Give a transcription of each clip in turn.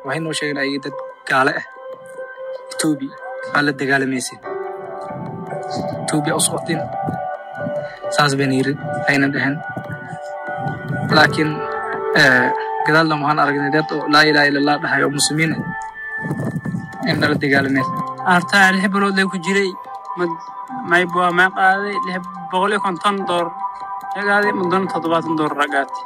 waxay noo sheegeen ay dad gaale ah etoobiya aa la dagaalamaysin etoobiya u socotin saas bayna yiri ayna dhehen laakiin gadaalna waxaan aragnay dad oo laa ilaha illa allah dhahay oo muslimiin ah in nala dagaalameen artaa lix bilood lee ku jiray mad maybwa may qaaday lix boqol iyo konton door yagaaday mudana toddobaatan door ragaati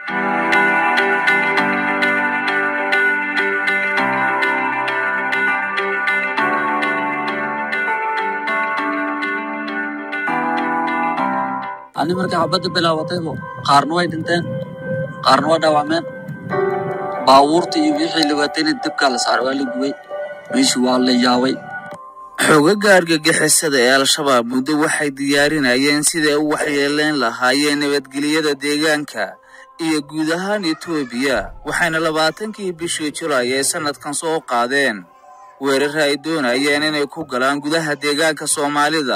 ani markay xabadda bilaabataybo qaarna way dhinteen qaarna way dhaawacmeen baabuurta iyo wixii la watayna dibkaa la saaray waa la gubay meeshii waa la yaabay xoogagga argagixisada ee al-shabaab muddo waxay diyaarinayeen siday u waxyeeleyn lahaayeen nabadgelyada deegaanka iyo guud ahaan etoobiya waxayna labaatankii bishii julaay ee sannadkan soo qaadeen weerar ay doonayeen inay ku galaan gudaha deegaanka soomaalida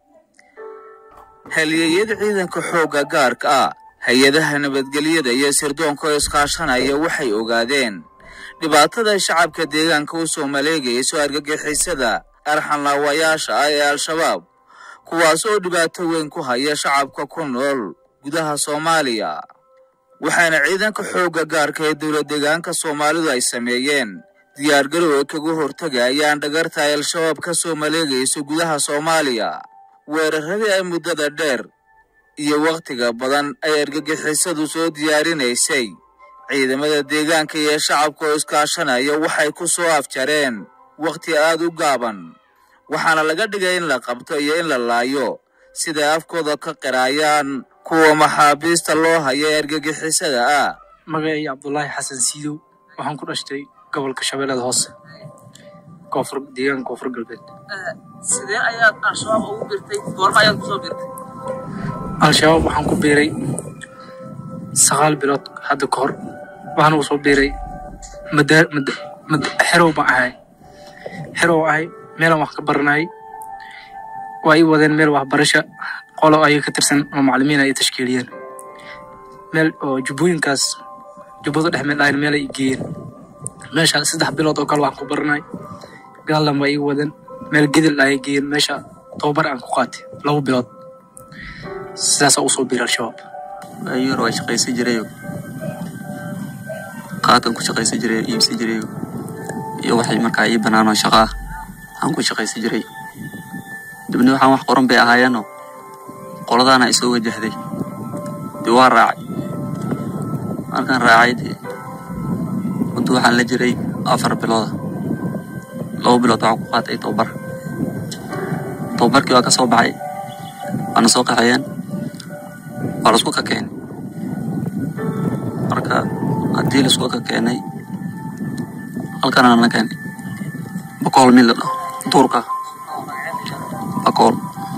halyeeyada ciidanka xoogga gaarka ah hay-adaha nabadgelyada iyo sirdoonka oo iskaashanaya waxay ogaadeen dhibaatada shacabka deegaanka u soo maleegayso argagixisada arxanlaawayaasha ah ee al-shabaab kuwaas oo dhibaato weyn ku haya shacabka ku nool gudaha soomaaliya waxaana ciidanka xoogga gaarka ee dowlad deegaanka soomaalidu ay sameeyeen diyaargarow ay kaga hortagayaan dhagarta ay al-shabaab ka soo maleegayso gudaha soomaaliya weeraradii ay muddada dheer iyo wakhtiga badan ay argagixisadu soo diyaarinaysay ciidamada deegaanka iyo shacabka oo iskaashanaya waxay ku soo afjareen wakhti aad u gaaban waxaana laga dhigay in la qabto iyo in la laayo siday afkooda ka qiraayaan kuwa maxaabiista loo haya ee argagixisada ah magacay cabdulaahi xasan siidow waxaan ku dhashtay gobolka shabeellada hoose koonfur deegaanka koonfur galbeed sidee ayaad al-shabaab ugu birtay goorma ayaad kusoo birtay al-shabaab waxaan ku biiray sagaal bilood hadda ka hor waxaan ugu soo biiray mada mad mad xerow baan ahay xerow ahay meelaan wax ka baranayay waa ii wadeen meel waxbarasha qolo ayaga ka tirsan oo macalimiin ay tashkiiliyeen meel oo jubbooyinkaas jubbada dhex meel ahayn meel ay geeyeen meesha saddex bilood oo kale waxaan ku baranay gaaldan waa ii wadeen meel gedel ayay geeyeen meesha tababar aan ku qaatay laba bilood sidaasaa usoo biiray al-shabaab ayar waa shaqaysan jirayo qaatan ku shaqaysan jiray iibsan jirayo iyo waxay markaa ii banaanoo shaqa ah aan ku shaqaysan jiray dibna waxaan wax qoran bay ahaayeenoo qoladaana isoo wajahday dee waa raacay markaan raacay dee muddo waxaan la jiray afar bilooda laba bilood waxaan ku qaatay tababar tababarkii waa ka soo baxay waana soo qaxayeen waa laisku ka keenay marka haddii laisku ka keenay halkana na keenay bakool mid la dhaho duurka bakool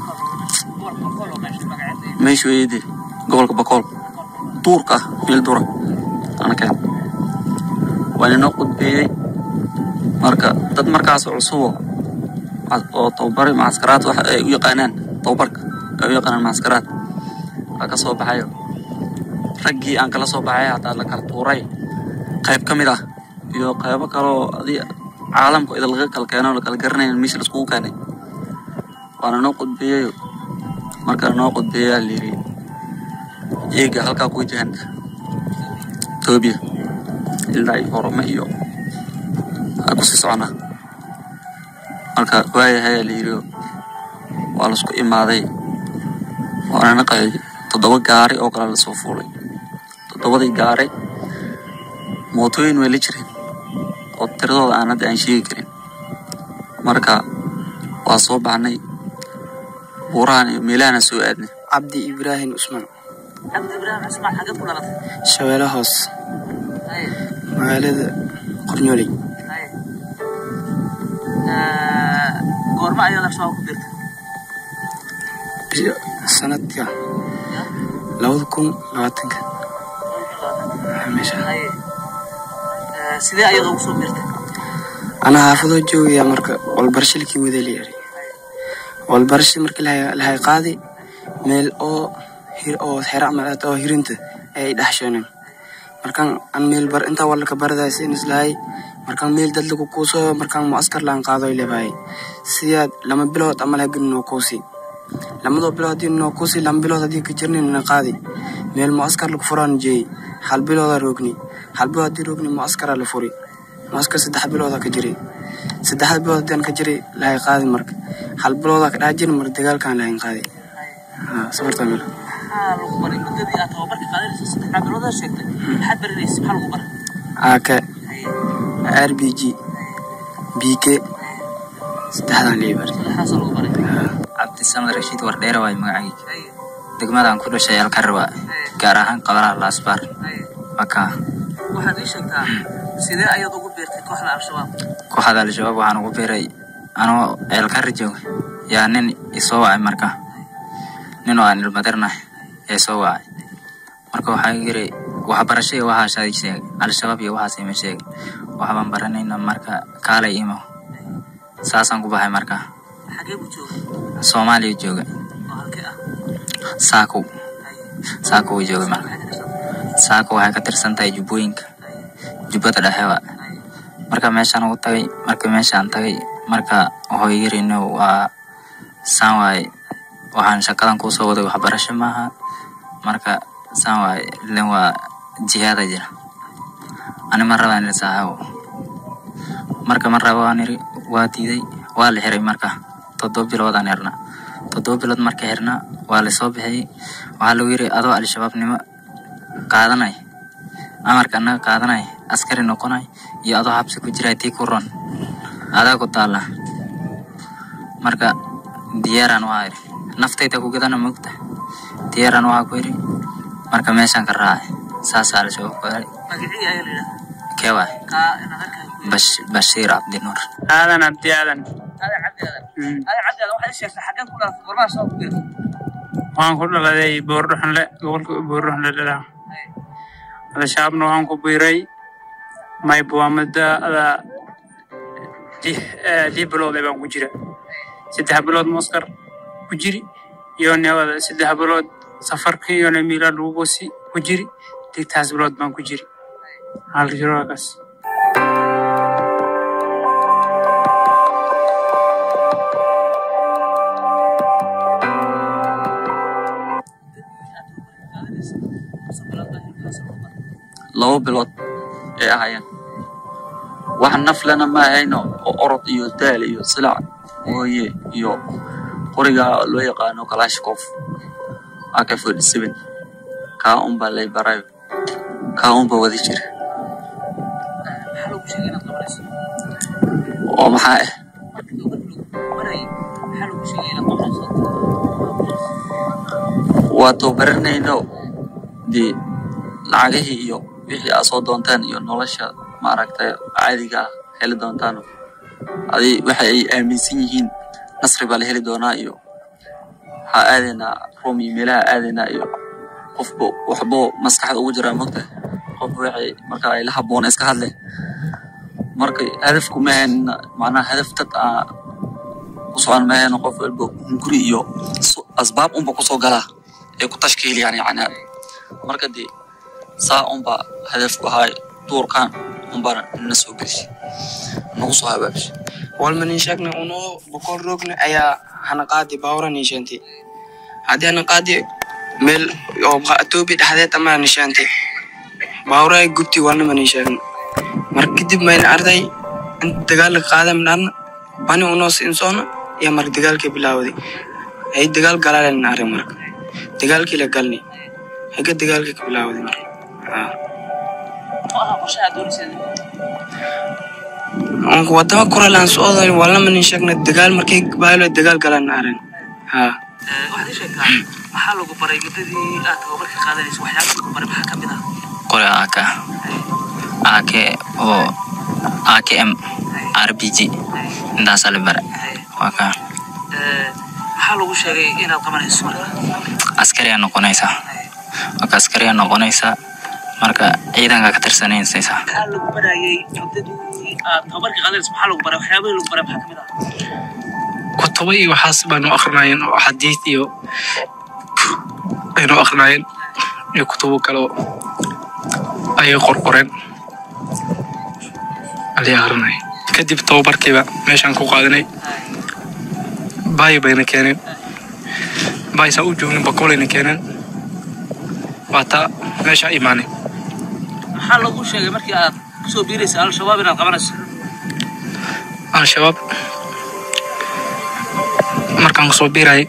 meeshu eede gobolka bakool duurka ah meel duura ana keenay waa inoo qudbeeyey marka dad markaas cusubo oo tababari macaskaraad waxa ay u yaqaanaan tababarka ay u yaqaanaan macaskaraad waa ka soo baxayo raggii aan kala soo baxay hataa la kala tuuray qayb ka mid ah iyo qaybo kaloo adi caalamka ida laga kala keeno la kala garanayn meesha laiskugu keenay waana noo qudbeeyayo markaa noo qudbeeyaa layiri eega halkaa ku wajahan etoobiya ilaa iyo orome iyo aa kusii soconaa marka waayahayaa layiri waa laisku imaaday waana naqayay toddoba gaari oo kale lasoo fuulay toddobadii gaari mootooyin way la jireen oo tiradooda aan hadda aan sheegi karin marka waa soo baxnay buurahan iyo meelahana soo aadnay cabdi ibraahim cusmaan cabdi ibraahim cismaan xagad ku dhalatay shabeelle hoos magaalada qornyooley goorma ayaa al-shabaab ku birtay sanadka labada kun labaatanka meesha sidee ayaad ugu soo birtay anaa xaafadoo joogaya marka walbarasho lakii waday la yari walbarasho markii lahay qaadi meel oo hir oo xera malaad oo hirinta ay dhaxshoonen markaan an meel bar intaa walka baradaas in islahay markaan meel dad lagu kuuso markaan muaskar laan qaado lebahay sidaad lama bilood ama lahagelin noo kuusi lamadoo bilood haddii noo kuusi lama bilood haddii ka jirnin na qaadi meel muaskar lagu furaan jeey hal bilooda roogni hal bilood haddii roogni muaskara la furi muaskar saddex bilooda ka jiray saddexda bilood haddaan ka jiray lahay qaadi marka hal bilooda ka dhex jirin marka dagaalkaan lahayn qaadi haa safartaa meel maxaa lagu baray muddadii aad tababarka qaadanaysa saddexdaa biloodaa sheegtay maxaad baranaysa maxaa lagu baray AK RBG BK saddexdan liibar maxaasa lagu baray cabdisamad rashiid wardheere waay magacayga degmadan ku dhashay alkarwa gaar ahaan qabalaha laasbaar wakaa waxaad ii sheegtaa sidee ayaad ugu beertay kooxda al-shabaab kooxda al-shabaab waxaan ugu biiray anoo ceelkari jooga yaa nin isoo wacay marka nin oo aan ilmadirnah ee soo wacay marka waxaa yiri waxbarasho iyo waxaashaa ii sheegay al-shabaab iyo waxaas ima sheegay waxbaan baranayna marka kaalay imo saasaan ku baxay marka xagee ku jooga soomaaliya jooga oo halkee ah saakow saakow uu jooga marka saako waxay ka tirsan tahay jubbooyinka jubbada dhexe wa marka meeshaan ugu tagay marka meeshaan tagay marka wuxuu yiri no waa saan waaye waxaan shaqadan kusoo waday waxbarasho maaha marka saan waaye ilen waa jihaada jira ani ma rabaan ila saaxibo marka ma rabo aan iri waa diiday waa la xiray marka toddoba bilood aan xirnaa toddoba bilood marka xirnaa waa lasoo bixiyey waxaa lagu yiri adoo al-shabaabnimo qaadanay amarka annaga qaadanay askari noqonay iyo adoo xabsi ku jiray tii ku ron adaa ku taalla marka diyaaraan waa iri naftayda ku gadana mogta diyaaraan waxaa ku iri marka meeshaan ka raacay saasaa al-shabaab ku xiray magacii ayaa la yidhahdaa kee waay kaa inaad arkahay Bash- bashiir cabdinuur aadan abdi aadan ade cabdi aadan Mm. ade cabdi aadan waxaad ii sheegtaa xageen ku dhalatay gormaha soo ku beertay waxaan ku dhaladay boordhuxunle gobolka boordhuxunle dhalaha al-shabaabna waxaan ku biiray mayb waa muddo ada lix eh, lix bilood ee baan ku jira saddex bilood muskar ku jiri iyo newada saddex bilood safarkii iyo miila lagu gosi ku jiri digtaas bilood baan ku jiri hal jiroogaas laba bilood ay ahaayeen wax naflena ma ahayno oo orod iyo daal iyo silac mooye iyo qoriga loo yaqaano kalashkof ak forty seven kaa unbaa lay barayo kaa unbaa wadi jira maxaa lagu sheegay inaad qabanayso oo maxaa ah markii tababarka lagu barayay maxaa lagu sheegay inaad qabanayso waa tababaranayno dee lacagihii iyo wixii aad soo doontaan iyo nolosha maaragtay caadiga ah heli doontaan adi waxa ay aaminsan yihiin nasri baa la heli doonaa iyo waxaa aadaynaa rom iyo meelaha aadaynaa iyo qofba waxbo maskaxda ugu jiraa mogta qof waxay marka ay la haboon iska hadle marka hadafku maahan macnaha hadaf dad aa ku socon maahan qof walba hunguri iyo su- asbaab unba kusoo galaa ay ku tashkiiliyaan yani marka dee saa unba hadafku ahaa duurkan unbana na soo gelishi nagu soo habaabisha walma nin sheegna unoo boqol roogna ayaa hana qaadi baawra nishaante haddii hana qaadi meel oo atoobi dhexdeed ama nishaante baawra ay gubti walnama nin sheegna marka kadib mayna arday inta dagaalka qaada midhaadna bani unoo siinsoona iyo marka dagaalkii bilaawday ay dagaal galaaleen arag marka dagaalkii la galni haga dagaalkii ka bilaawday marka haa muxuu ahaa qorshaha aad doonayseen onka wadama kuralaan socday walnama nin sheegna dagaal markay baalo dagaal galaan arag haa waxaad ii sheegtaa maxaa lagu baray muddadii aad tababarka qaadanayso waxyaaba lagu baray maxaa ka mid ah qore ak ak oo akm rbg intaasaa la bara waa ka Eh, maxaa lagu sheegay inaad qabanayso marka askariyaa noqonaysaa marka askariyaa noqonaysaa marka ciidanka ka tirsanaysaa maxaa lagu barayay muddadii aad tababarka qaadanayso maxaa lagu baray waxyaabihii lagu baray maxaa ka mid ah kutubo iyo waxaas baanu akrinayeen oo xadiid iyo aynu akrinayeen iyo kutubo kale oo ayay qorqoreen alii akrinay kadib tababarkiiba meeshaan ku qaadanay baay bayna keeneen baaysaa u joognin bakolayna keeneen waa taa meeshaa imaanay maxaa lagu sheegay markii aad kusoo biiraysa al-shabaab inaad qabanayso al-shabaab markaan kusoo biirayay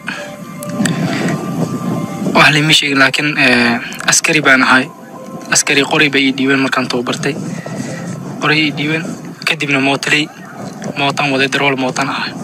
wax lama sheegin laakiin eh, askari baan ahay askari qoray bay ii dhiibeen markaan tababartay qoray ii dhiibeen kadibna mootaley mootaan waday darool mootaan ahay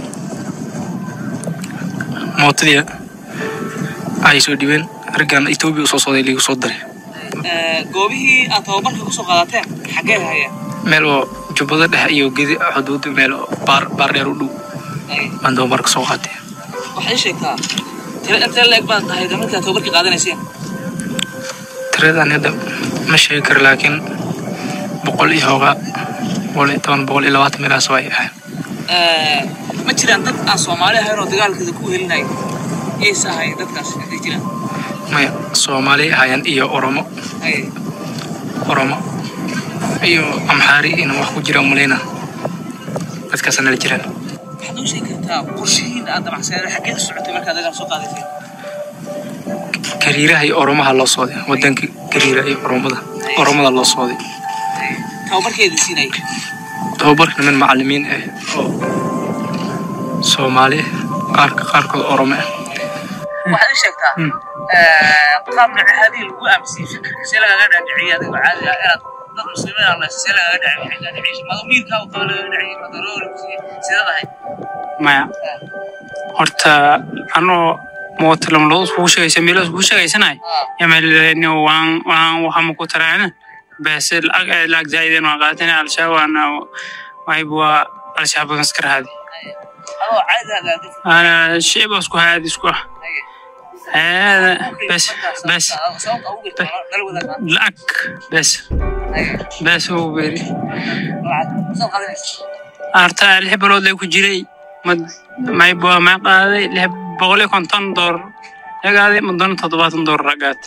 mootadii ayay soo dhiibeen raggaan etoobiya usoo socday liigu soo daray goobihii aad tababarka kusoo qaadateen xaggee hayeen meel oo jubbada dhexe iyo gedi xuduud meel oo baar baar dheer u dhow baan tababarka soo qaatay waxaad ii sheegtaa tira intee leeg baad tahay markii aad tababarkii qaadanayseen tiradan hadda ma sheegi karo laakiin boqol iyo hoogaa boqol iyo toban boqol iyo labaatan meelahaas way ahayn ma jiraan dad aan soomaali ahayn oo dagaalkeeda ku helinaya yaysa ahayn dadkaas hadday jiraan maya soomaali ahaayeen iyo oromo Haye. oromo iyo amxaari inuu wax ku jira umalayna dadkaas nala jiraan waxaad noo sheegi kartaa qorshihiin aad damacsaneed xaggee u socotay markaad dagaal soo qaadayseen gariiraha iyo oromaha loo sooday wadanka gariira iyo oromada oromada loo sooday tababarkeeda siinay tababarka niman macalimiin ah oo soomaali ah qaarka qaarkood oromo ah waxaad ii sheegtaa Hmm. qaab nacahaadii lagu aaminsiiyey fikirka see lagaga dhaadhiciyay adigoo caadi ah inaad dad muslimiin aan leysa see lagaga dhaadhiciyay mado miirkaa u qaba lagaga dhaciyay mado loo wareegsiiyey sidaad ahayd maya horta anoo moota lamalood iskugu sheegaysa meelo iskugu sheegaysanay yamalni waan waan waxama ku taraana base lacag ay lacag zaaidan waan qaatana al-shabaab waana wayb waa al-shabaab iska raadi adoo caadi ah gaadid ana shicib isku haadi isku ah hada bes bes sababta ugu jirta nala wadaag lacag bes bes uu beri saad qaadanaysa arta lix bilood ay ku jiray mad mayb waa ma qaaday lix boqol iyo konton doolar agaaday madona toddobaatan doolar agaatay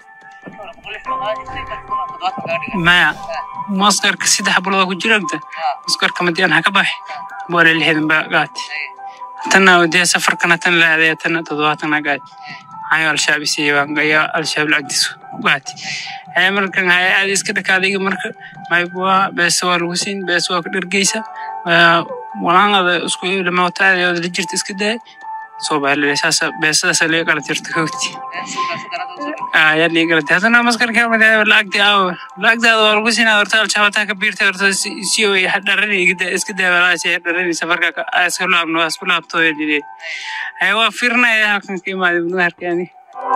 maya maskarka saddex bilood ku jiragta maskarka madiyan ha ka baxi boole lixdan ba gaati tana dee safarkana tan la aadaya tana toddobaatan ha gaati ayo al-shabaab isiiya waan ayaa al-shabaab lacagtiisu gaati ee markan hay aad iska dhakaadayga marka mayb waa beesa waa lagu siin beesa waa ka dhergeysa walaanada isku lamawtaada la jirta iska daay soo baalile saasa beesadaasa laga kala jirta hogti ayaa liga galata haddana maskarka lacagti aaw lacagtaada waa lagu siinaa horta al-shabaabtaa ka biirtay horta si oy dharani iska daawalaasi dharani safarka iska laabno waa isku laabto lile waa fiirnaya halkan ka imaaday mudnaharkaani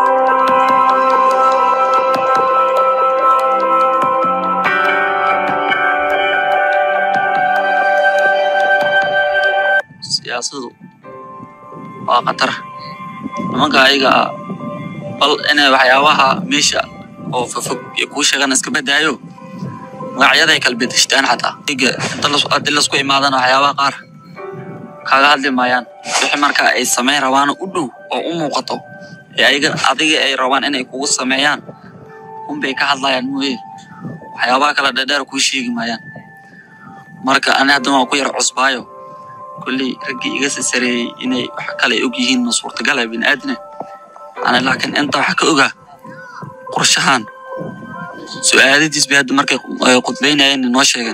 siyaasadu waa khatar nimanka ayaga ah bal inay waxyaabaha meesha oo fofog iyo kuu sheegan iska badaayo magacyaday kala bedeshtaan xataa iga inta las- haddii lasku imaadana waxyaabaha qaar kaaga hadli maayaan wixii marka ay samayn rabaan u dhow oo u muuqato ee ayaga adiga ay rabaan inay kugu sameeyaan unbay ka hadlayaan mooye waxyaabaha kala dheerdheer kuu sheegi maayaan marka ani hadda waan ku yar cusbaayo kolley raggii iga sasareeyey inay wax kale ay og yihiin ma suurtagala bini aadina ana laakiin inta waxa ka ogaa qorshahan su-aaladiis bay hadda markay ay khudbaynayeen noo sheegeen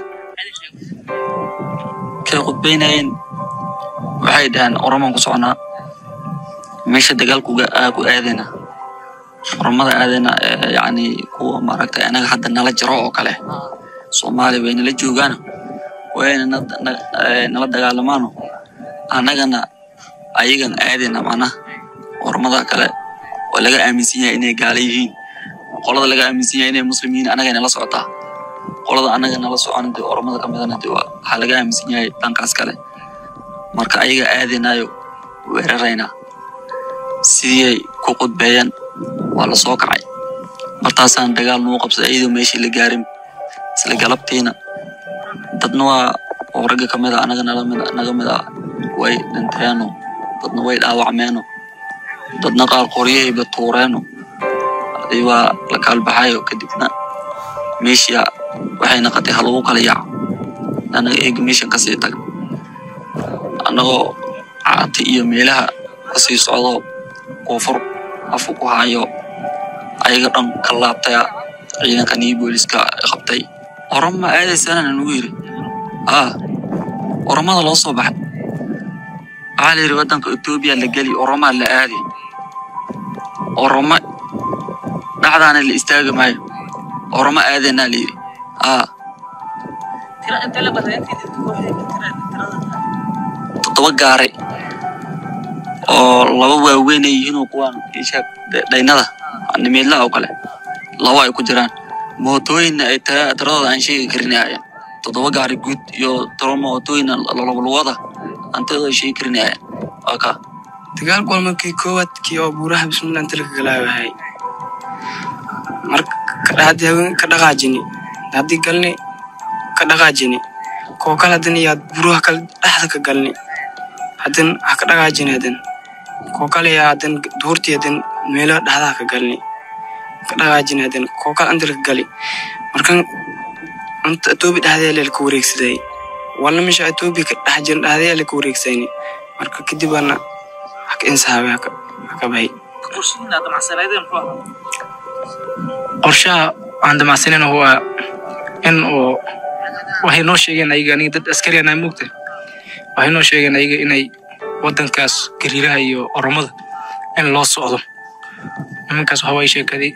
kay khudbaynayeen waxay dhaheen oromaan ku soconaa meesha dagaalku ku aadayna oromada aadayna ee yacni kuwa maaragtay anaga hadda nala jiro oo kale soomaaliya way nala joogaana wayna na- na- eh, nala dagaalamaano annagana ayagan aadayna macnaha ormada kale oo laga aaminsan yahay inay gaala yihiin qolada laga aaminsan yahay inay muslim yihiin annaga nala socotaa qolada annaga nala socon dee ormada ka midana dee waa- waxaa laga aaminsan yahay dhankaas kale marka ayaga aadaynayo weeraraynaa sidii ay ku qudbeeyeen waa la soo kacay martaasaan dagaal nuu qabsaday iyadoo meeshii la gaarin isla galabtiina dadna waa oo ragga ka mid a anaga nala mid naga mid a way dhinteeno dadna way dhaawacmeeno dadna qaar qoryahayba tuureeno adi waa la kaalbaxayo kadibna meeshia waxay naqatay ha lagu kala yaaco anaga eega meeshan kasii tag annagoo caati iyo meelaha kasii socdo koonfur afu ku hayo ayaga dhan ka laabtaya ciidankan iyo booliska qabtay oroma aadaysaana nagu yiri aa oromada loo soo baxay waxaa la yidhi waddanka etoobiya la geli oromaa la aadi oromo dhacdaana la istaagi maayo oromo aadanaa la yidhi aa tira inta la badan intii dadka waxay ka tira tirada toddoba gaari oo laba waaweyn ay yihiin oo kuwaan ishaag dhaynada nimeedlaha oo kale laba ay ku jiraan mootooyinna ay ta- tiradooda aan sheegi karin ay ahaayeen toddoba gaari guud iyo tiro mootooyin lalabalwada aan tiradooda sheegi karin ay ahaayeen waa kaa dagaalku waa markii koowaad kii oo buuraha bismillah inta laga galaabahay marka kadhaadii haween ka dhaqaajini haddii galni ka dhaqaajini koo kale hadan iyo buuraha kale dhexda ka galni hadan ha ka dhaqaajini hadan koo kale yaa hadan duurtii hadan meelaha dhexdaha ka galni ka dhaqaajini hadan koo kale anta laka gali markan anta etoobi dhexdeeda laka wareegsaday walna meesha etoobi ka dhex jiran dhexdeeda laka wareegsayni marka kadib waana haka insaabe haka haka bahay qorshihiina damacsanaydeen muxuu ahaa qorshaha aan damacsanayna waa in uu waxay noo sheegeen ayaga aniga dad askari anaa moogta waxay noo sheegeen ayaga inay waddankaas gariiraha iyo oromada in loo socdo nimankaas waxa waaye sheekaday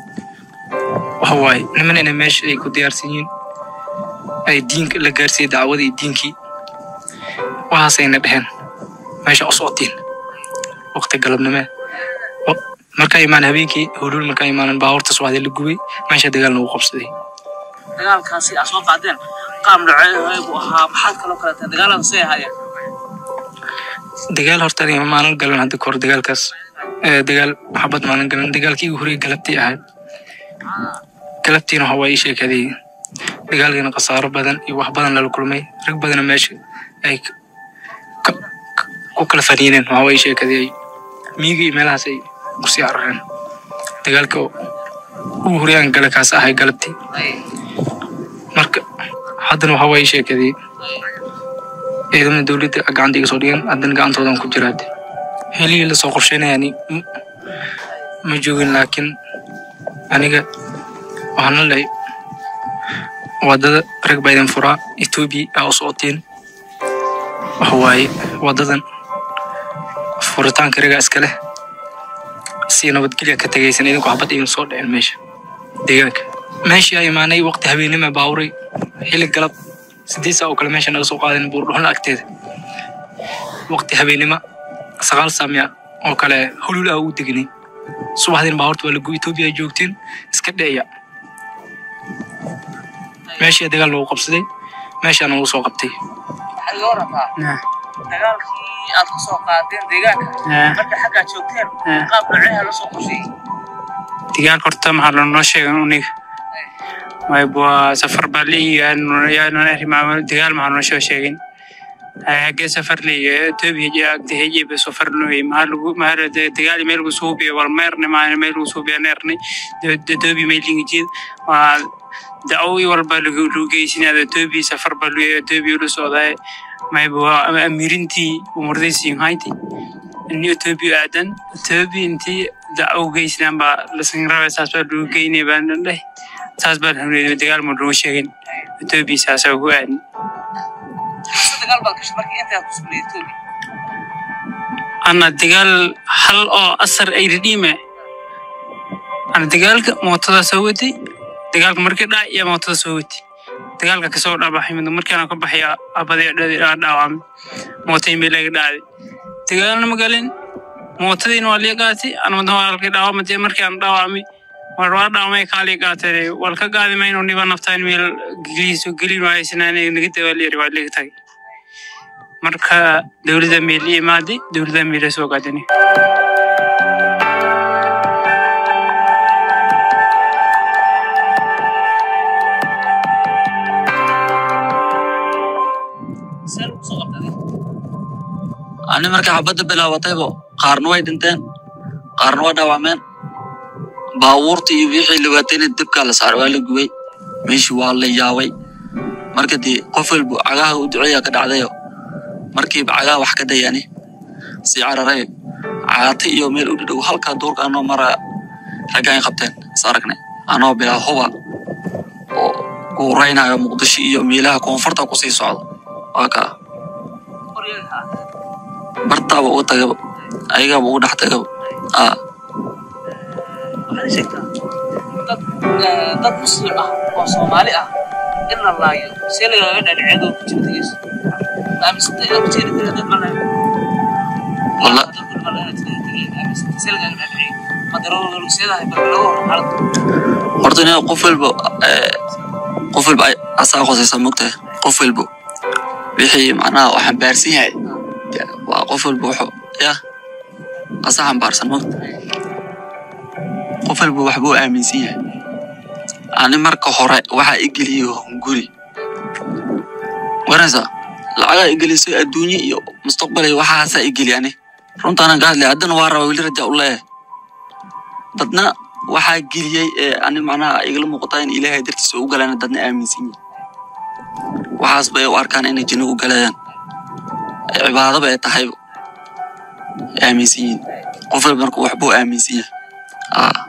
waxa waaye niman inay meesha ay ku diyaarsan yihiin ay diinka la gaarsiiyey dacwada iyo diinkii waxaasayna dheheen meesha u socotiin waqti galabnimee O- markaa imaan habeenkii huluul markaa imaanan baabuurta subaxdii la gubay meesha dagaal nagu qabsaday dagaalkaasi aad soo qaadeen qaab noocee buu ahaa maxaad kaloo kale tahay dagaalada say ahaayeen dagaal horta aniga maalin galan hadda kahor dagaalkaas Eh, dagaal xabad maalin galan dagaalkii igu horreeyay galabtii ahayd galabtiina waxa waa ii sheekaday dagaalkiina khasaaro badan iyo wax badan lala kulmay rag badana meesha ay ka- ka- ku kala faniineen waxa waa ii sheekaday miyiga iyo meelahaas ay kusii carareen dagaalka ugu horreeyaan gala kaas ahay galabtii marka haddana waxa waa ii sheekaday ciidamada dowladda gacanta iga soo dhigan haddana gacantoodan ku jiraade helihii lasoo qorsheynayani m- ma joogin laakiin aniga waxaana lehay wadada rag baa idin furaa etoobiya aa u socotiin waxa waaye wadadan furitaanka ragaa iska leh si nabadgelya ka tegaysan idinku xabad idin soo dhicin meesha deegaanka meeshii aa imaanay waqti habeenima baaburay xilli galab sideed saa oo kale meesha naga soo qaadeen buurdhuxna agteeda waqti habeenima sagaal saamiya oo kale hulul ah u degnay subaxdiina baabuurta waa lagu etoobiya ay joogteen iska dheeya meeshii dagaal lagu qabsaday meeshaana lagu soo qabtay waxaad iga warantaa dagaalkii aad ku soo qaadeen deegaanka marka xaggaad joogteen qaab nooceeha la soo qorsheeyey dagaalka horta maxaa lanoo sheegan uniga mayb waa safar baa liigayaanonarimaamo dagaal maxaa noo soo sheegin hagee safar liiga etoobiya agdahejeba safar nooy maxaa lagu maxaa dagaal meel lagu suubiya wal meerne maa meel lagu suubiya neerne etoobiya meelingijid waa dacawi walba lagu geysinaya etoobiya safar baa lu etoobiya lu socdaa mayb waa amirintii umurdaysiin hayti in etoobiya aadan etoobiya intii dacaw geysinaan baa lasin rabay saas baa lagu geynaya baan dheh saas baa lahuneeday dagaal ma lagu sheegin etoobiya saasaa ugu aadan mise dagaal baad gashay markii intaad ku sugnay etoobiya ana dagaal hal oo asar ay ridhiime ana dagaalka mootada soo watay dagaalka markii dhac iyo mootada soo watay dagaalka kasoo dhabaxay mid markaana ka baxay abadee dhaawacmay mootay meel laga dhacday dagaalna ma galin mootadiina waa liga qaatay anamada halkii dhaawamade markaan dhaawacmay war waa dhaawamay kaalii qaatay wal ka qaadi mayno niba naftaan meel geliiso gelin waaysanaan naga dagaalyari waa liga tagay marka dowladda meel ii imaaday dowladda meela soo qaadani see lagu soo qabtaday ani markay xabadda bilaabataybo qaarna way dhinteen qaarna waa dhaawacmeen baabuurta iyo wixii la waatayna dibkaa la saaray waa la gubay meeshii waa la yaabay marka dee qof walba cagaha u duceeya ka dhacdayo markiiba cagaha wax ka dayani sii cararay caata iyo meel u dhadhow halkaa duurka anoo mara raggaan qabteen is aragnay anoo bilaa huba oo guuraynayo muqdisho iyo meelaha koonfurta kusii socdo waa kaa bartaaba uga tagaba ayagaaba ugu dhex tagaba aa waxaad ii sheegtaa dad eh, dad muslim ah oo soomaali ah in la laayo see lagaaga dhaadhiceedoo ku jira tegeys aamisanta inaad ku jeeri tiri dad malay walla see lagaaga dhaadhiciyo madarooseedahay balbaloo xaalad horta ina qof walba eh, qof walba ay- asaa qosaysa mogtahay qof walba wixii macnaha oo xambaarsan yahay de, waa qof walba wuxuu ya asa xambaarsan mogta qof walba waxbuu aaminsan yahay ani marka hore waxaa igeliyo hunguri waranaysaa lacagaa igeliso adduunye iyo mustaqbal iyo waxaasaa igeli ani runtaanan ka hadlay haddana waa raba weli raja u leeyahay dadna waxaa geliyey ee ani macnaha igala muuqataa in ilaahay dartiisa u galaan dadna aaminsan yihin waxaas bay u arkaan inay jinno u galayaan ee cibaadaba ay tahay aaminsan yihin qof walba marka waxbuu aaminsan yahay aa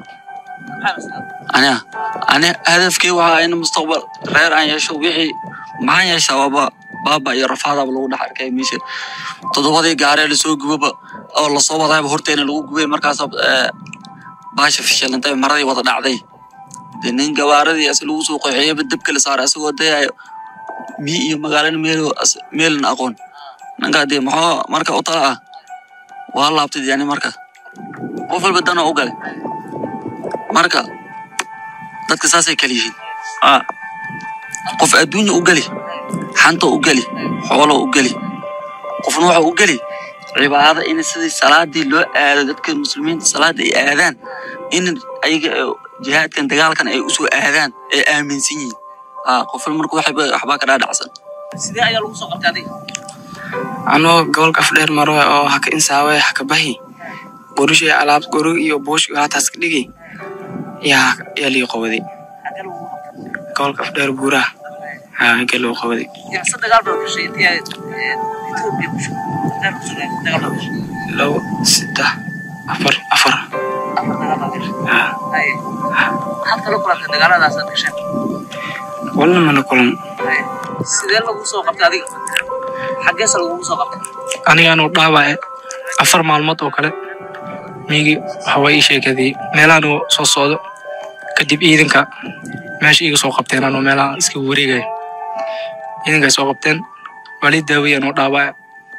aniga ani hadafkii waxaa in mustaqbal reer aan yeesho wixii maxaan yeeshaa waaba baaba iyo rafaadaba lagu dhex arkay meesha toddobadii gaaree lasoo gubaba oo lasoo wadaayba horteena lagu gubay markaas baasha fishilantay maradii wada dhacday dee nin gabaaradii as lagu soo qoxeeyaba dabka la saaray asagoo dayayo mi iyo magaalana meel meelna aqoon ninkaa dee maxaa marka u tala ah waa laabtay yani marka qof walba dana u galay marka dadka saasay kala yihiin Aa, qof adduunya u geli xanta u geli xoolo u geli qofna waxa u geli cibaado in sidii salaadii loo aado dadka muslimiinta salaada ay aadaan in ayaga ee jihaadkan dagaalkan ay usoo aadaan ay aaminsan yihiin Aa, qof walba marka waxba waxbaa ka dhaadhacsan sidee ayaa lagu soo qabtay adiga anoo gobolka afdheer maro oo haka insaawe haka bahi borushay alaab gorig iyo boosh hataas ka dhigi yaa yaa lii qabaday xagee lagu qabtay gobolka afdheer buuraha haa hagee loo qabaday imse dagaal baad gashay intii aad eh, Ethiopia ku sug- dagaal ku sugnayd, dagaal baad gashay labo saddex afar afar afar dagaal baad gashay haa Haye. maxaad kala kulantay dagaaladaas aad gasheen walna mana kulan Haye. sidee lagu soo qabtay adiga xageesa lagugu soo qabtay anigaanu dhaawace afar maalmood oo kale miyigii waxa waa ii sheekadii meelaanu soo socdo kadib ciidanka meesha iga soo qabteen anuu meelaha iska wareegaya ciidankay soo qabteen waa lii daawey anuu dhaawace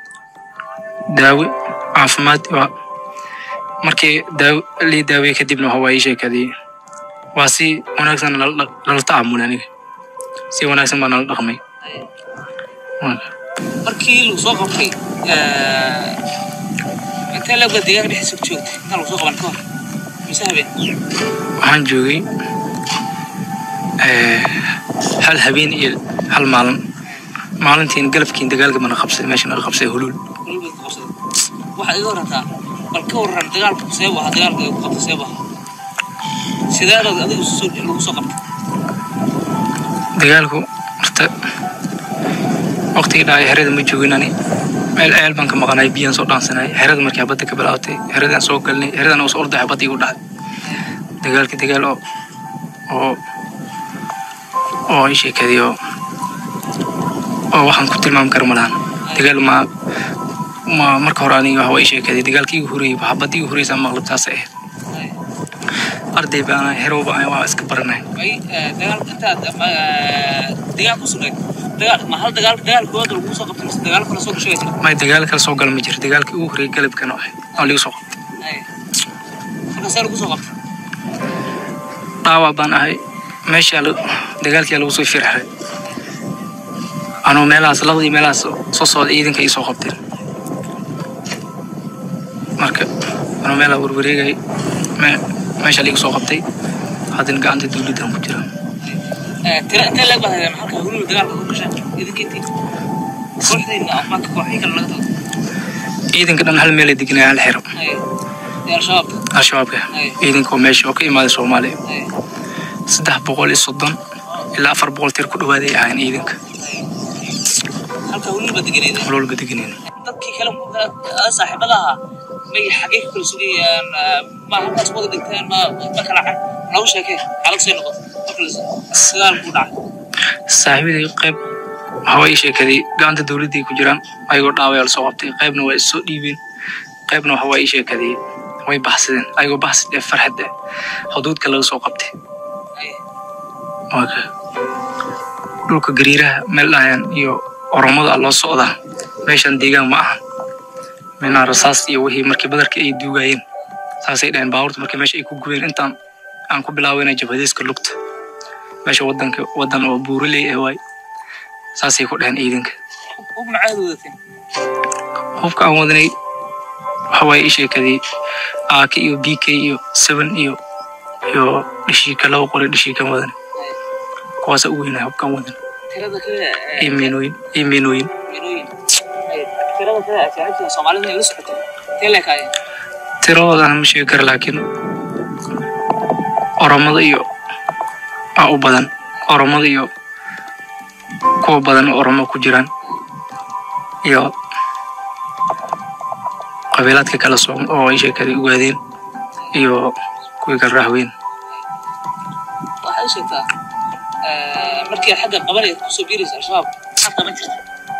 daawe caafimaad waa markii daaw lii daawey kadibna waxa waa ii sheekadii waa si wanaagsan lala dhaq- lala tacaamulay aniga si wanaagsan baa nala dhaqmay Marka, markii lagu soo qabtay eh, intee leebka deegaanka dhexdiisa ku joogtay intaan lagu soo qaban ka hor mise habeen waxaan joogay eh, hal habeen iyo hal maalin maalintiin galabkiin dagaalka mana qabsay meesha naga qabsay huluul Weliba ku qabsaday. waxaad iga warataa bal ka waran dagaalka seebu ahaa dagaalka ku qabtay seebu ahaa sideedaad adiga soo lagu soo qabtay dagaalku horta waqtigii dhacay xerada ma joogin ani meel ceel baan ka maqanay biyaan soo dhaansanay xerada markii badda ka bilaawatay xeradaan soo galnay xeradan soo ordaxay badda igu dhacay dagaalka dagaal oo oo oo ii sheekadii oo oo waxaan ku tilmaami kara ma lahan dagaal ma ma marka hore aniga waxa waa ii sheekadii dagaalkii igu horreeyey waxa badda igu horreysay maqlabtaasay ahayd arday baan herow baan waa iska baranay ay eh, dagaalka intaad ama, eh, deegaan ku sugnayd dagaal ma hal dagaal dagaal koowaad lagu soo qabtay mise dagaal kale soo gashay bay may dagaal kale soo gala ma jiro dagaalkii ugu horreeyey galabkan oo ahayd oo ligu soo qabtay Haye. markaasee lagu soo qabtay dhaawac baan ahay meeshaa la- dagaalkii lagu soo firxay anuu meelahaas labadii meelahaas soo socda ciidanka ii soo qabteen marka anuu meelaha warwareegay me- meesha liiga soo qabtay haddana gacanta dawladdan ku jira Eh, tira intee leeg baad haydeen halka huluul dagaalka ku gasheen idinka intii kooxdiina ama kooxihii kale laga tago ciidanka dhan hal meelay deganaya hal xero Haye. ee al-shabaabka al-shabaabka Ay. ciidanka oo meesha oo ka imaaday soomaaliya Haye. saddex boqol iyo soddon ilaa afar boqol tir ku dhawaaday ahayn ciidanka Haye. halka weli ba deganeed walwalba deganeen dadkii kale aa saaxiibada ahaa may xagee ka kala sugayaan ma halkaas wada dhigteen ma ma kala cad noogu sheekee xaalad say noqoto marka sagaal buu dhacay saaxiibadii qayb waxaa ii sheekaday gacanta dowladday ku jiraan ayagoo dhaawaya lasoo qabtay qaybna waa issoo dhiibeen qaybna waxa waa ii sheekaday way baxsadeen ayagoo baxsid ee farxad eh xuduudka laga soo qabtay Waa ka- dhulka gariiraha meel dhahayaan iyo oromada loo socdaa meeshan deegaan ma aha meelna rasaas iyo wixii markii badarka ay duugayeen saasay dhaheen baabuurta markii meesha ay ku gubeen intaan aan ku bilaawayna jabhadeyska lugta meesha wadanka wadan oo buuraley ah waay saasay ku dhaheen ciidanka hub macaad wadateen hubka aan wadanay waxa waaye ii sheekadii aaka iyo b k iyo seven iyo iyo dhishiika laba qore dhishiikan wadan kuwaasa u weynaa hubkaan wadan tirada kale iyo meenooyin iyo meenooyin minooyin tirada kale ajaanibta soomaalida ay la socotay tee leekaayeen tiradoodan ma sheegi kara laakiin oromada iyo aa u badan oromada iyo kuwa badan oo oromo ku jiraan iyo qabiilaadka kala socon oo ay sheekada ogaadeen iyo kuwii kala raahweyn waxaad u sheegtaa markii xagga qabanaya kusoo biiraysa al-shabaab maxaad qaban jirta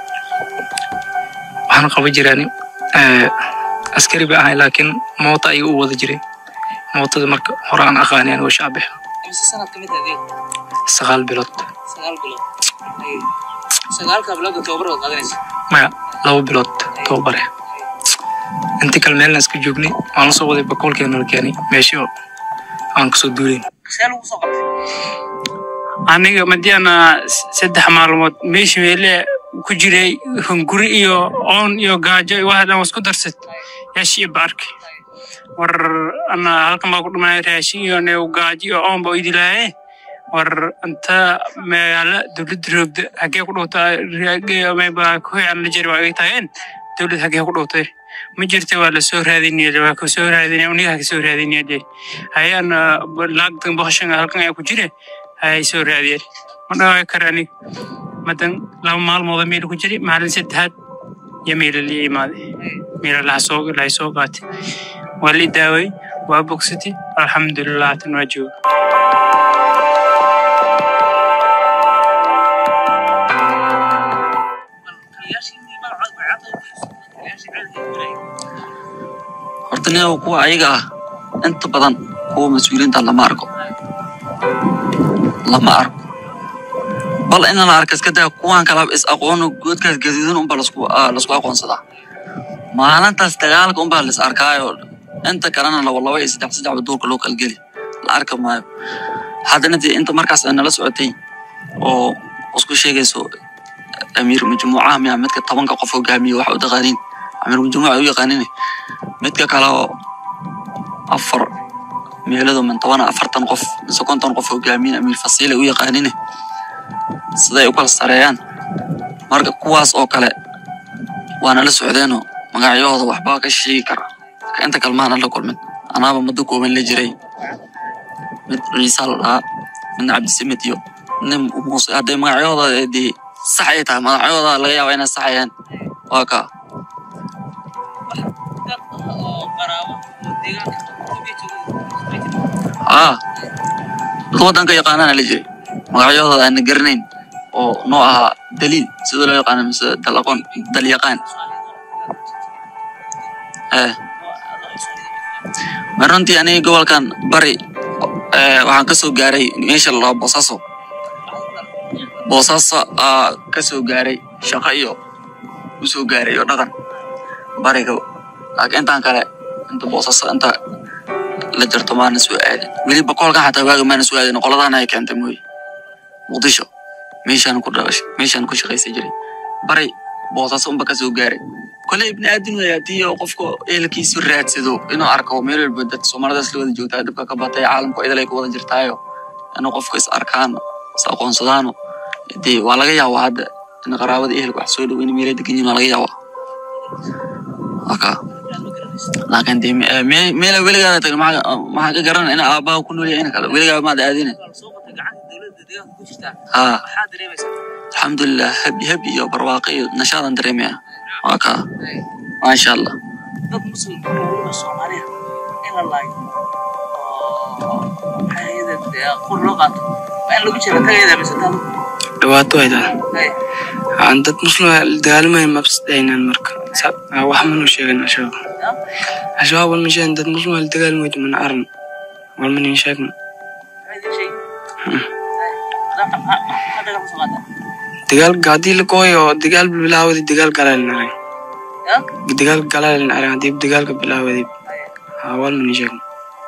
waxaan qaban jiraan eh, askari ba ahay laakiin moota ayuu u wada jiray mootada marka hore aan aqaani anigoo shaabex imise sanad ka mid adeeg sagaal bilood sagaal bilood Ay, sagaalka bilood oo tababar waad qaadanaysa maya laba bilood tababare intii kale meelna iska joognay waan la soo waday bakoolkeena la keenay meeshii oo aan kasoo duulayn see lagu soo qabtay aniga madiana saddex maalmood meesha meele ku jiray hunguri iyo oon iyo gaajo iyo waxa dhan waa isku darsad yaashi iyo baarki war ana halkan baa ku dhumanay raashin iyo new gaajo iyo oon baa idi lahaye war inta magaala dowladda roogda hagee ku dhowtaa mayba kuhii aan la jiri waa iga tageen dowlad hagee ku dhowtay ma jirta waa lasoo raadinaya waa kasoo raadinaya uniga kasoo raadinaya de hayaan laagtan boqoshan halkan ayaa ku jire hayay soo raadiyeen ma dhawaa kara aniga madan laba maalmooda meel ku jiri maalin saddexaad iyo meela lii imaaday meela laha soo lahay soo qaatay waa lii daaway waa bogsatay alxamdulilah hatan waa jooga horta nin kuwa ayaga ah inta badan kuwa mas-uuliyiinta lama arko lama arko bal in la arka iska daa kuwan kala is aqoono goodkaas gaduudan unbaa lasku ah, lasku aqoonsadaa maalintaas dagaalka unbaa lis arkaayo inta kalena laba laba iyo saddex saddexba duurka loo kala geli la arki maayo haddana dee inta markaas ay nala socotay oo isku sheegayso amiir majmuucaha miya midka tobanka qof hogaamiye waxa u taqaaniin amiir majmuuca u yaqaaniin midka kale oo afar meelado min toban afartan qof mise konton qof hogaamiye amiir fasiile u yaqaaniin siday u kala sareeyaan marka kuwaas oo kale waana la socdeenoo magacyahooda waxbaa ka sheegi kara marka inta kale maana la kulmin anaaba muddo kooban la jiray mid ciisa la dhahaa midna cabdisamid iyo nin muuse hadday magacyahooda dee sax ay tahay magacyahooda laga yaaba inay saxayaan waa kaa dad oo qaraabo oo deegaanka aa dad waddanka yaqaanaana la jiray magacyahooda aana garanayn oo noo ahaa daliil sidoo loo yaqaano mise dalaqoon dalyaqaan eh ma runtii aniga gobolkan bari eh, waxaan ka soo gaaray meesha la dhaho boosaaso boosaaso aa ka soo gaaray shaqo iyo u soo gaaray iyo dhaqan bariga laakiin intaan kale inta boosaaso inta la jarto maana soo aadin weli boqolkan xataa waaga maana soo aadin qoladaan ay keentay mooye muqdisho meeshaan ku dhalashay meeshaan ku shaqaysan jiray bari boosaaso unba ka soo gaaray kole ibni aadin wey haddii oo qofka ehelkiisu raadsado inuu arko meel walba dadka soomaalidaas la wada joogtaa dhibka ka batay caalamku idil ay ku wada jirtaayo inuu qofka is arkaan is aqoonsadaano dee waa laga yaabaa hadda in qaraabada ehelka wax soo dhow in meelay degan yihin waa laga yaabaa waka laakiin dee me- eh, me- meela weligaada tagin maxaa maxaa ka garan in aabbaha ku nool yahay in kale weligaa maad aadine soo qabtay gacanta dowladda hadda deegaanka ku jirtaa haa maxaa dareemaysaa alxamdulilah heb heb iyo barwaaqo iyo nashaadan dareemaya waa kaa maasha allah dad muslim weliba soomaaliya in la laayo oo maxay ahayd qur loo qaato waa in lagu jira tagayada mise taadu dhibaato ay tahay aan dad muslima dagaalamayn mabsdaynan marka Sa- ah, wax manu sheegan ashabaab ashabaab walma sheegan dad muslima la dagaalmayto mana aran walma nin sheegna dagaalka haddii la gooyo oo dagaal bilaawadi dagaal galaalin arag dagaal galaalin arag haddii dagaalka bilaawadi ah, walma nin sheegna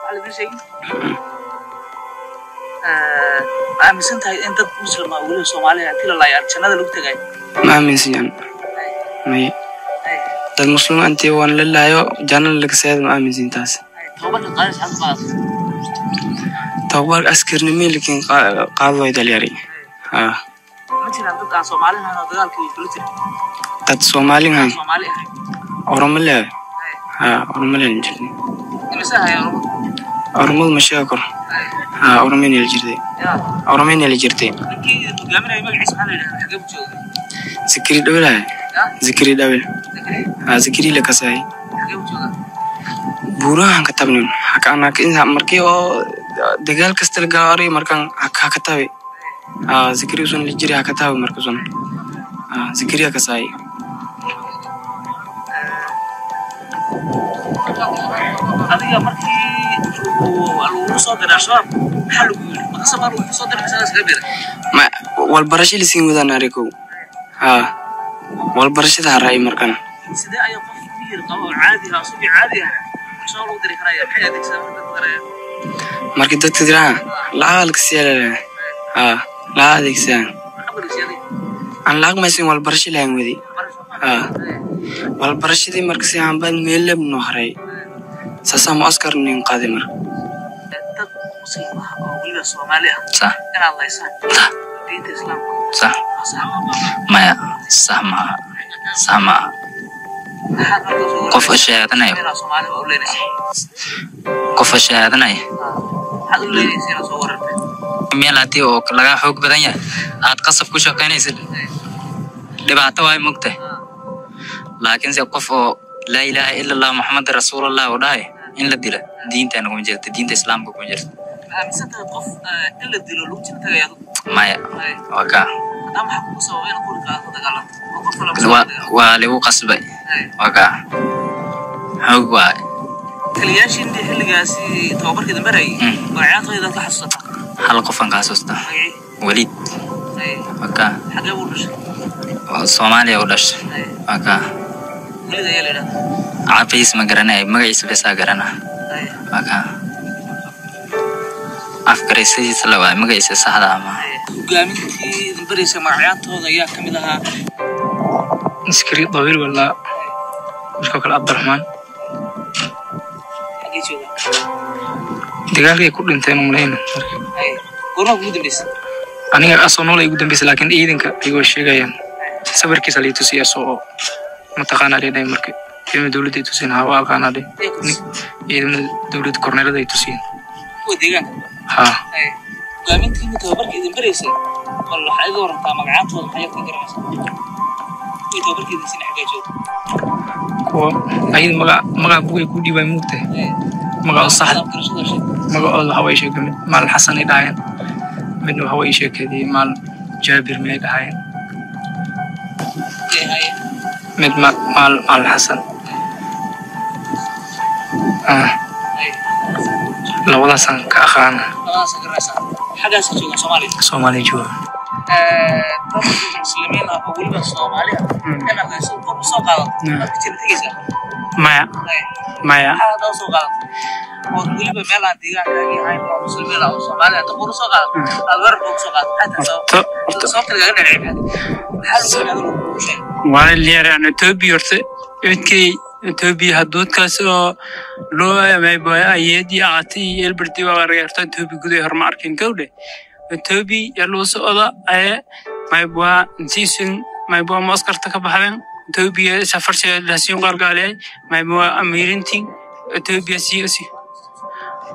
ma aaminsan tahay in dad muslima weliba soomaaliya intii la laayo jannada lagu tagayo ma aaminsan may dad muslima intii waan la laayo jannada laga seeda ma aaminsan taas tababarka qaadis xad qaadato tababar askarnimo lakin qaado way dalyari ah ma jiraan dad aan soomaali ahayn oo dagaalkii kula jira dad soomaalihan aan soomaali ahayn oroma leedahay ha oroma leedan jirtay imise hayaan oromadu ma sheegi karo ha oromaynala jirtay yaa oromaynala jirtay ninkii hogaaminaya magaciisa maxaa la yidhahdaa xagee buu joogay zikri dhawelahay yaa zikri dhawel zakariya ha zikri la kasahay xagee buu joogaa buurahan ka tabnin haka markii oo dagaal kasta la gaaray markan ha ka tabi ha zikri sun la jiri ha ka tabi marka sun ha zikri ha kasahay adiga markii uu- lagugu soo diray al-shabaab maxaa lagu yidhi maqasa baa lagugu soo diray mise iskaga diray ma walbarasho lasiin wadaan arikow ha walbarashada haray markan sidee ayaa qof miyir qabo oo caadi ah subi caadi ah al-shabaab lagu diri karaya maxay adeegsadaan dadka daraya marka dadka diraa lacag alkasiyaa ha lacag adeegsadaan qabrisyadii aan lacag maysin walbarasho lahayn wadi ha walbarashadii marka si aanbaan meelab noo haray saasaa mu askar nin qaaday mar dad muslim ah oo weliba soomaali ah sax inaad laysaan diinta islaamka sax waa sax maya sax maaha sax maaha maxaad marka soo qofka shahaadanayo inaad soomaaliba u leenaysa qofka shahaadanayo maxaad u leenaysa inaad soo warartay meel haddii oo laga xoog badan yahay aad qasab ku shaqaynaysid dhibaato waay mogtahay laakiinse qof oo laa ilaaha ila allah muxamad rasuulallah oo dhahay in la dila diintaana kuma jirta diinta islaamka kuma jirta ma aaminsan tahay qof eh, in la dilo lagu jira tagaya adigu maya waa kaa haddaba maxaa kugu sababa inaad quri qaadato dagaalanto oo qof kale kusoo waa dagaalamo waa lagu qasbay waa kaa xoog waay taliyaashiinii xilligaasi tababarkii dambe rayay Mm. magacaantooda ka xasuusata hal qofan ka xasuusta magacii weliid Ay, waa kaa xagee buu dhashay oo soomaaliya u dhashay Ay, waa kaa welida ayaa la yidhahdaa caafiis ma garanaya magaciisa besaa garana Ay, waa kaa afgaraysidiisa la waay magaciisa saxda ama ay. hogaamintii dambaraysa magacaantooda ayaa ka mid ahaa askari dawiil walaa midkoo kale cabdiraxmaan xagee jooga dagaalkay ku dhinteen umalayna Ay, goormaa kugu dambaysa aniga asoo nool ay ugu dambeysay laakiin ciidanka ayagoo sheegayaan sawirkiisa lay tusiyay asoo mataqaanaa leedhahay marka ciidamada dowladda ay tusiyeen hawa aqaanaa dhe Ee, kus- ciidamada dowladda korneelada ay tusiyeen kuwa deegaanka ha Ay, hogaamintiina tababarkii dambaraysa bal waxaa iga warantaa magacaantooda maxaa yarka garanaysa kuwii tababarkii sina xagee jooga kuwa ayada maga magaca bugay ku dhiibay muugtahay Ay, magaca sax adaab garashada sheeg magacooda hawa ay sheegay mid maalin xasan ay dhahayeen midna hawa ay sheekeedii maalin jaabir miyay dhahayeen Ee, haye. mid ma- maal maalin xasan Ah, Ay, labadaasaan ka aqaana labadaas garanaysaa xaggaas ka jooga soomaaliya soomaaliya jooga dad muslimiin ah oo weliba soomaali ah inaad hayso kor usoo qaadato Mm. waad ka jira tegaysaa maya Ay, maya maxaa hadda usoo qaadato oo weliba meel aan deegaankaagii ahayn oo muslimiin ah oo soomaali ah kor usoo qaadato aad weerar baa kusoo qaadato maxaa tahay Horta- sabab sababta lagaga dhanci maxaa maxaa lagu yidhahda lagu sheegay waa liyaraan etoobiya horta midkay etoobiya haduudkaas oo loo mayboya ayedi aqati iyo elberti waa argayarta etoobiya guday horma arkin gawdhe etoobiya yaluu socda aye mayboa nsiisun mayboa maskarta ka baxden etoobiya safarshe lasiin qargaaliyay mayboa amirintin etoobiya siyosi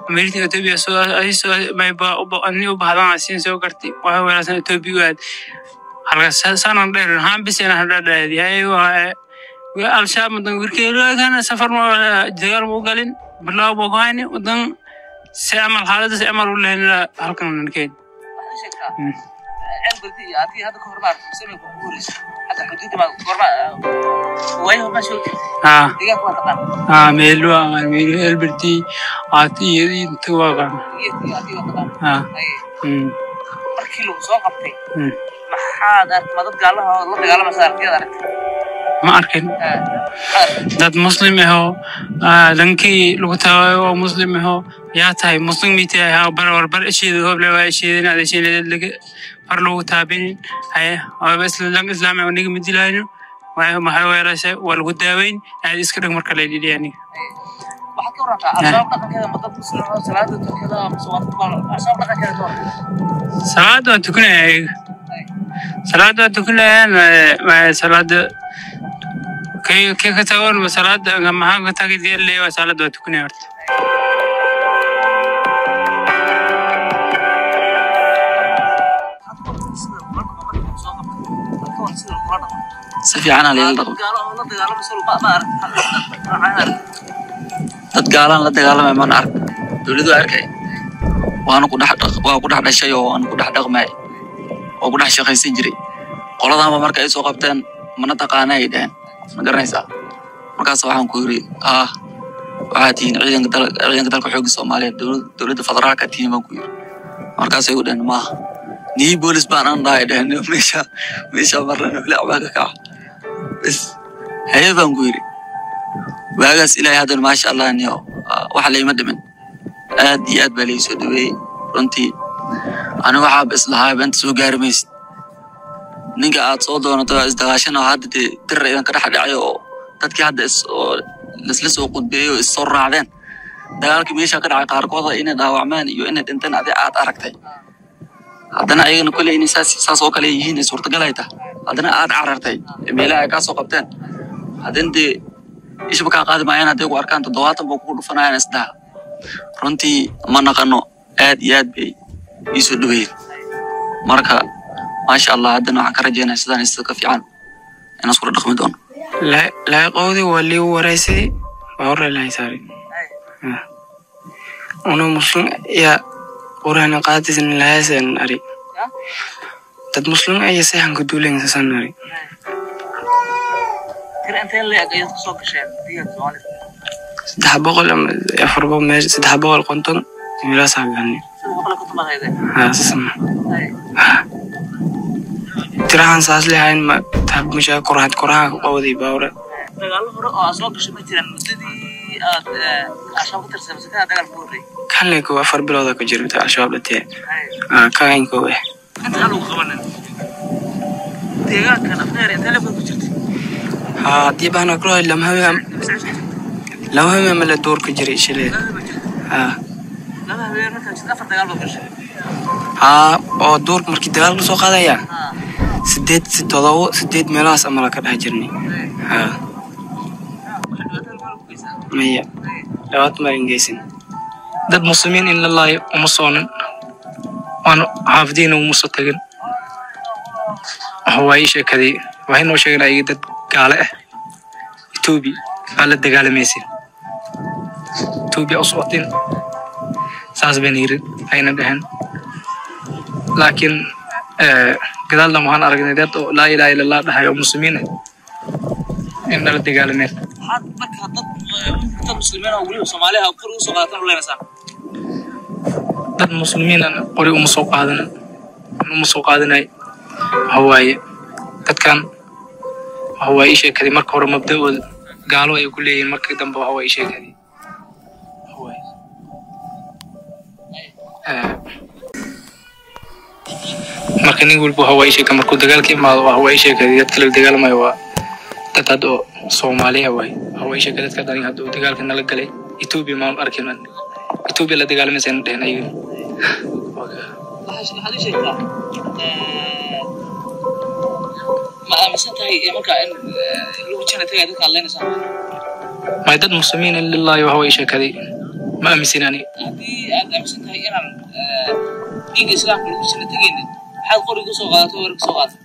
military ethiopia soo ay soo may ba u ba ani u bahdan asin soo garti waxa weerarsan ethiopia waad halka sanan dheer haan bisena hada dheer yahay waa waa al-shabaab mudan wirkeela kana safar ma dagaal mu galin bilaw boo hayni wadan si amal xaaladda si amal u leena halkan nankeen waxaad ii sheegtaa ceel bardi iyo adii hadda ka hor maaragtay muslimay ku guuraysa hadda xuduudda baa goorma waayo ma soo jirtay ah deegaanka waa taqaan ah meelu ah meelu elberti aati iyo inta waa qan iyo iyo adii waa taqaan ah Haye, mm markii lagu soo qabtay mm maxaad aragtay ma dad gaalaha oo la dagaalamaysa aragtiyaad aragtay ma arkin Ah, maxaad aragtay dad muslim aho ah, dhankii lagu tawayo oo muslim aho yaa tahay muslim miti ahaa bar warbar isheeda hoble waa isheedin ada isheeda laga far lagu taabinin haye waaba islam islaam oo niga midilahayno waa maxay weerashay waa lagu daaweyn aad iska dhig marka la yidhi aniga waxaad ka warantaa al-shabaab dhaqankeeda ma dad muslim oo salaada tukada mise waa dad baal al-shabaab dhaqankeeda ka waran salaada waa tukanaya ayaga salaada waa tukanayaan waa salaada kay kay ka tagoon ma salaada maxaa ka tagi diyaar waa salaada waa tukanaya horta sida marka marka lagu soo qabtay halka waa sida lagula dhaqmo si fiican aa layla dhaqmo gaalo oo la dagaalamaysa ma ma arag maxaa arag dad gaalaan la dagaalamay mana ark dowladu arkay waana ku dhex dhaq- waa ku dhex dhashay oo waana ku dhex dhaqmay oo ku dhex shaqaysan jiray qoladaanba marka ay soo qabteen mana taqaana ay dhaheen ma garanaysaa markaas waxaan ku yiri ah waxaa tihiin ciidanka dal ciidanka dalka xoogga soomaaliyeed dowlad- dowladda federaalka tihiin baan ku yiri markaasay u dhaheen maaha nii boolis baan aan dhahay dhaheen meesha meesha marna wili baa ka kaca bes haye baan ku yiri waagaas ilaahay haddana maasha allah niyo ah, waxa layma dhimin aad iyo aad baa lai soo dhaweeyey runtii aniga waxaaba islahaa beenta soo gaari maysid ninka aad soo doonato waa isdagaashana oo hadda dee dirar idan ka dhex dhacay oo dadkii hadda is oo laisla soo qudbeeyey oo is soo raacdeen dagaalkii meesha ka dhacay qaarkooda inay dhaawacmaan iyo inay dhinteen adi aad aragtay haddana ayagana koley inay saas saas oo kale yihiin ay suurtagal ay tahay haddana aad carartay ee meelaha ay kaa soo qabteen haddana dee ishba kaa qaadi maayaan hadday ku arkaan toddobaatan baa kugu dhufanayaan isdaha runtii ma naqano aad iyo aad bay ii soo dhaweeyeen marka maasha allah haddana waxaan ka rajeynaya sidaan sida ka fiican inaan iskula dhaqmi doono laaqoodii waa liigu wareysay waa hore lahay saari una muslim ya quraan qaadisn lahasan ari dad muslim aya sahan ku duulen sasan ari tira intee leeg ayaad kusoo gasheen deegaanka soomaalida saddex boqol ama afar boqol meesha saddex boqol konton meelaasaa galnay sida boqol iyo konton baad haydeen haa sasama Haye. tirahan saas lehayn ma tab mushaa koraad koraha qowday baawra dagaallo hore oo aad soo gashay ma jiraan muddadii aad eh, al-shabaab ka tirsan mise kana dagaal ku horreeyay kanleko afar bilooda ka jirta al-shabaab dhatee Haye. kainko eh inta aan ugu qabanin deegaankan afneer intee leeg baad ku jirtay haa haddii baan akro lama haween lama haween ma la duurka jiray shilay haa laba habeen markaa jirta afar dagaal baad gashay haa oo duurka markii dagaal ka soo qaadaya haa sideed si todobo sideed meelahaas amala ka dhex jirnay haa dhibaatada maxaa lagu geysaa maya labaad marin geysan dad muslimiin in la laayo uma soonin waan xaafadiina uma soo tagin waa ii sheekaday waxay noo sheegeen ayaga dad gaale ah etoobiya aa la dagaalamaysin etoobiya u socotin saas bayna yiri ayna dhaheen laakiin eh, gadaalna waxaan aragnay dad oo laa ilaha illa allah dhahay oo muslimiin ah in nala dagaalameen maxaad marka dad dad muslimiin oo weliba soomaaliha kor ugu soo qaadatan u leenaysaa dad muslimiin aan qori uma soo qaadan uma soo qaadanay waxa waaye dadkan waxa waaye ii sheekaday marka hore mabda'ooda gaalo ay ku leeyihiin markii dambe waxa waaye ii sheekaday Waxa waaye. Eh, marka nin walba waxa waaye ii sheeka markuu dagaalka imaado waxa waaye ii sheekaday dadka la dagaalamayo waa dad hadda oo soomaaliya waaye waxa waaye ii sheeka dadka hadda hadda oo dagaalka nala galay etoobiya maan arkin etoobiya la dagaalamaysa dhehen ayaga waxaa waxaad ii sheegtaa eh, ma aaminsan tahay eh, marka in eh, lagu jana tagay dadka aad leenaysaa may dad muslimiin in lilaahi waxa way sheekaday ma aaminsan ani haddii aad aaminsan tahay inaan eh, dhiigga islaamka lagu sina tegaynin maxaad qoriga usoo qaadato weerar kasoo qaadata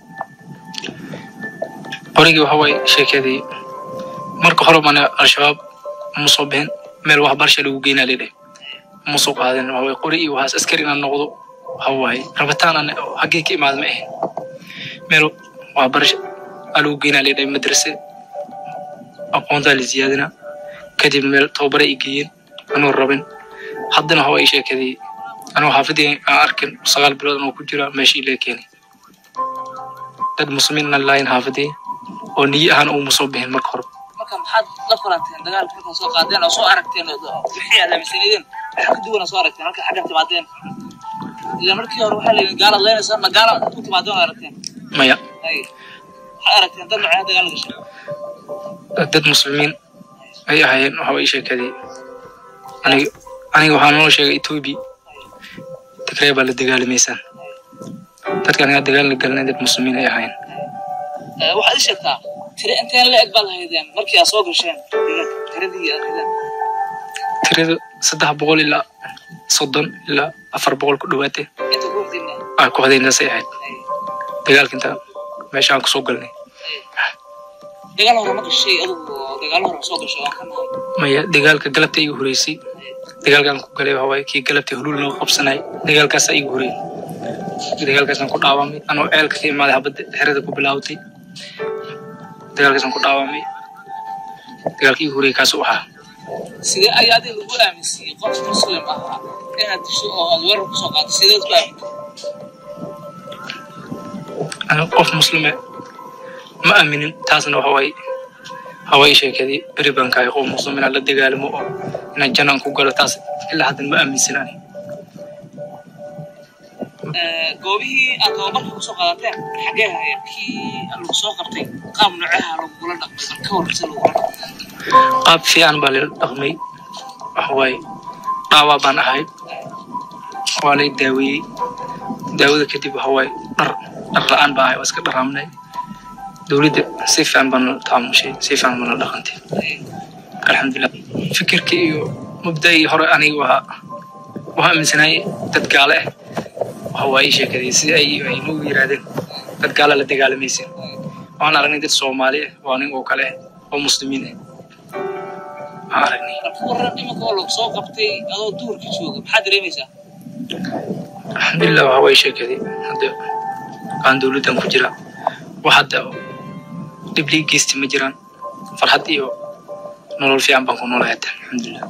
qorigii waxa waaye sheekadii marka hore bana al-shabaab ma soo bixin meel waxbarasha lagu geynaa lidhay ma soo qaadin waxa waaye qori iyo waxaas askari inaan noqdo waxa waaye rabitaan aan haggee ka imaada ma ahayn meel waxbarasha aa lagu geynaa lidhay madrase aqoontaa la ziyaadina kadib meel tababare i geeyeen anuu rabin haddana waxa waaye sheekadii anuu xaafadii aan arkin sagaal bilood anoo ku jira meeshii lee keenay dad muslimiin aan lahayn xaafadii oo niyi ahaan uma soo bixin marka hore marka maxaad la kulanteen dagaalka markaa soo qaadeen oo soo aragteen oo wixii aad aaminsaneedeen waxa ka duwana soo aragteen marka xaggan timaadeen ila markii hore waxaa layidhi gaalaad leynaysaa ma gaala ku timaadeen oo aragteen maya hay waxaad aragteen dad nocee dagaal gashay dad muslimiin ay ahaayeen waxa way sheekadii aniga aniga waxaa noo sheegay etoobiya tigree baa la dagaalamaysaa dadka aniga dagaal la galanay dad muslimiin ay ahaayeen Eh, waxaad ii sheegtaa tire inteen la eg baad lahaydeen markii aad soo gasheen deegaanka tiradii aad haydeen tirada saddex boqol ilaa soddon ilaa afar boqol ku dhowaatay inta ku hordina aa ku hadaynaasay ahayd dagaalka inta meesha aan kusoo galnay dagaal hore ma gashay adugu oo dagaalo hore ma soo gashay waan ka nahay maya dagaalka galabta igu horeysay dagaalkaan ku galay waxa waaye kii galabta huluul loo qabsanay dagaalkaasaa igu horeyay dagaalkaasaan ku dhaawamay anoo ceelka ka imaaday habadda xerada ku bilaawtay dagaalkaasaan ku dhaawamay dagaalka igu horeyay kaasuu ahaa sidee ayaa adiga lagu aaminsiiyey qof muslim ahaa inaad disho oo aad weerar kusoo qaado sideed ku aamintay aniga qof muslime ma aaminin taasna waxa waaye hawaa sheekadii beri baan kahay qof muslim inaan la dagaalamo oo inaan jannaan ku galo taas ilaa haddan ma aaminsan ani Eh, goobihii aad tababarka kusoo qaadateen xaggee haya kii lagu soo qabtay qaab noocaha lagugula dhaqmay bal ka warrisa lagugula dhaqmay qaab fiican baa lala dhaqmay waxa waaye dhaawaa baan ahay waa lay daaweeyey daawada kadib waxa waaye dhar dhar la-aan baa ahay waa iska dharaamnay dowladda si fiican baa nala taamushay si fiican baa nala dhaqantay alxamdulilah fikirkii iyo mubda'ii hore aniga waa waa aaminsanaayey dad gaale ah waxa waaye ii sheekadii si ay ay nagu yiraahdeen dad gaala la dagaalamaysin waan aragnay dad soomaali ah waa nin oo kale ah oo muslimiin ah waan aragnay bal ka warran iminka oo lagu soo qabtay adoo duurka jooga maxaad dareemaysaa alxamdulilah waxa waaye sheekadii hadda aan dowladdan ku jira wax hadda dhib lii geysti ma jiraan farxad iyo nolol fiican baan ku noolahay hadda alxamdulilah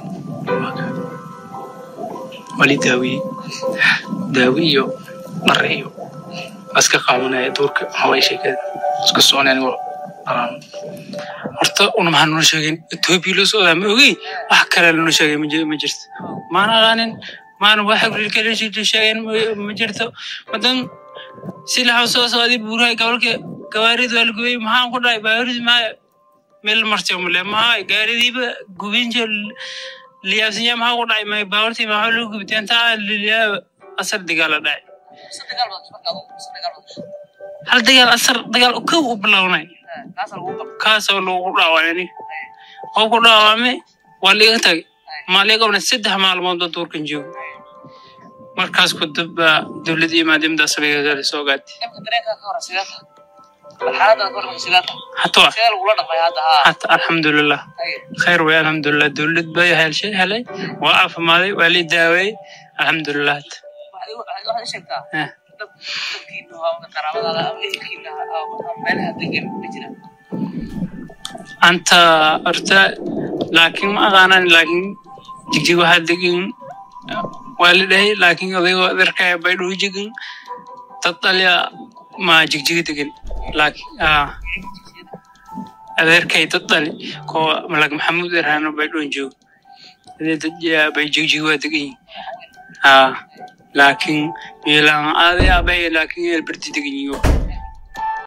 waa lii daawiyey daawi iyo dhar iyo waa iska qaadanaya duurka waxa waaye sheekada iska soconay anigoo dharaan horta una maxaa noo sheegin etoobiya loo socdaa ma ogey wax kale lanoo sheegay ma ji- ma jirto maana aqaanin maana wax kale sheegeen ma- ma jirto wadan si laxaw soo socday buuraha gobolka gawaarid waa la gubay maxaan ku dhahay baarid maa meel martay male maha gaaridiiba gubinja liyaabsinya maxaa ku dhacay may baawartii maxaa loo gubtay intaa liliyaa asar dagaala dhacay mise dagaal baad gashay marka adugu mise dagaal baad gashay hal dagaal asar dagaal kow u bilownay Eh, kaasa lagu qabtay kaasoo lagu dhaawacay oo ku dhaawacmay waa liiga tagay maaliga qabna saddex maalmood oo duurkan joogo markaas ku daba dowladda iyo maadamada sabiga soo gaatay imka dareenkaa ka hore sidee tahay bal xaaladda ka hore sidee tahay hataa sidee lagula dhaqmay hadda haa hata alxamdulilah Haye. khayr way alxamdulilah dowlad bay helshay helay waa caafimaaday waa lii daaweeyey alxamdulilah hata waxaad igu- waxaad waxaad ii sheegtaa Eh. dad dadkiina oo ama qaraabadaada ama ehelkiina oo ama meelaha degan ma jiraan anta horta laakiin ma aqaanan laakiin jigjig waxaa degan waa la dhahay laakiin odaygoo adeerkaya bay dhuu jegin dad dhalya ma jigjiga degan laakiin ah adeerkay dad dhali koo malag maxamuud erhano bay dhuun joogo adee dad yaa bay jigjig waa degan yihin ah laakiin meelaan aaday abay laakiin elberti degan yihiin